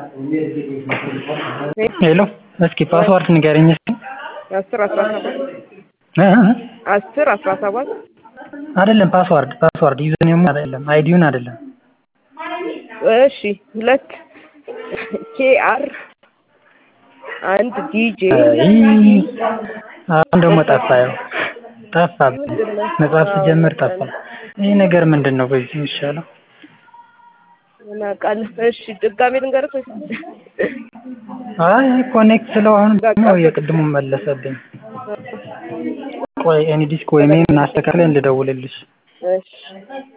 ሄሎ እስኪ ፓስዋርድ ንገረኝ እስኪ አስር አስራ ሰባት እ እ አስር አስራ ሰባት አይደለም ፓስዋርድ ፓስዋርድ ዩዘር ኔሙ አይደለም አይዲውን አይደለም እሺ ሁለት ኬ አር አንድ ዲጄ አይ አሁን ደግሞ ጠፋ ያው ጠፋብኝ መጽሐፍ ስጀምር ጠፋ ይህ ነገር ምንድን ነው በዚህ የሚሻለው ምን አውቃለሁ እሺ ድጋሜ ልንገርህ ወይስ አይ ኮኔክት ስለው አሁን ደግሞ የቅድሙን መለሰብኝ ቆይ ኤኒ ዲስክ ወይ ሜን አስተካክለን ልደውልልሽ እሺ